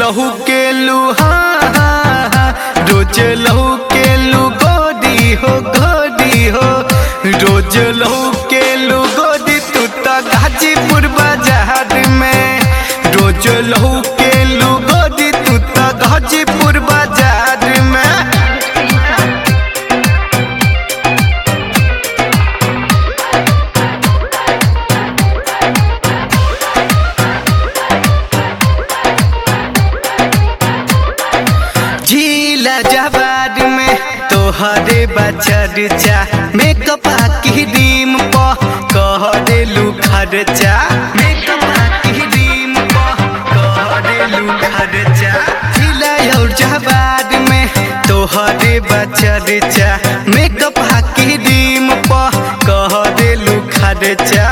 लहू के लुहा रोज लहू के लू गोदी हो गोदी हो रोज लहू के लू गोदी तू तो गाजीपुर बाजार में रोज लहू के लू गोदी तू तो गाजीपुर बाजार में झीला जवार में तोहरे बचरचा मेकअप की डीम प कहरे लू खर्चा मेकअप की डीम प कहरे लू खर्चा झीला और जवार में तोहरे बचरचा मेकअप की डीम प कहरे लू खर्चा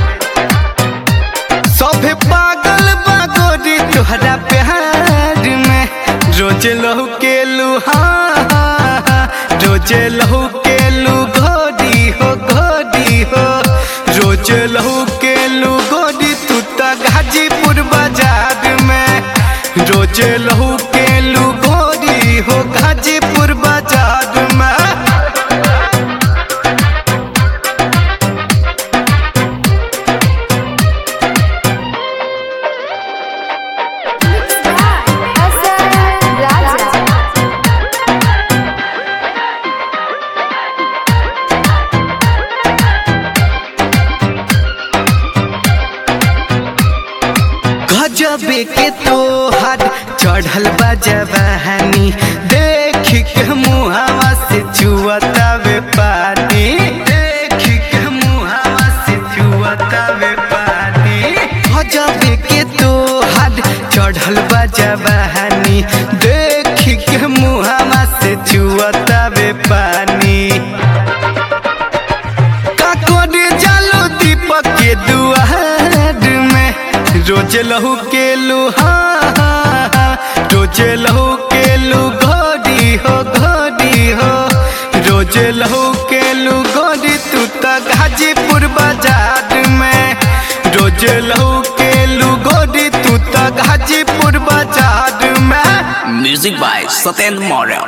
सभे पागल बागोरी तोहरा प्यार में रोज लहू के लुहा रोज लहू के लू गोरी हो गोरी हो रोज लहू के लू गोरी तू तो गाजीपुर बाजार में रोज लहू के लू गोरी हो गाजीपुर बाजार में Hasan Raja. गजबे के तोहर चढ़ल बा जवानी देख के मुहावा से छुअता वे पानी देख के मुहावा से छुअता वे पानी गजबे के तोहर चढ़ल बा जवानी देख के मुहावा से छुअता वे पानी काकोरे जालो दीपक के दुआर में रोज लहू के लुहा रोज लहू के लू घोड़ी हो घोड़ी हो रोज लहू के लू घोड़ी तू तो गाजीपुर बाजार में रोज लहू के लू घोड़ी तू तो गाजीपुर बाजार में Music by Saten Morel.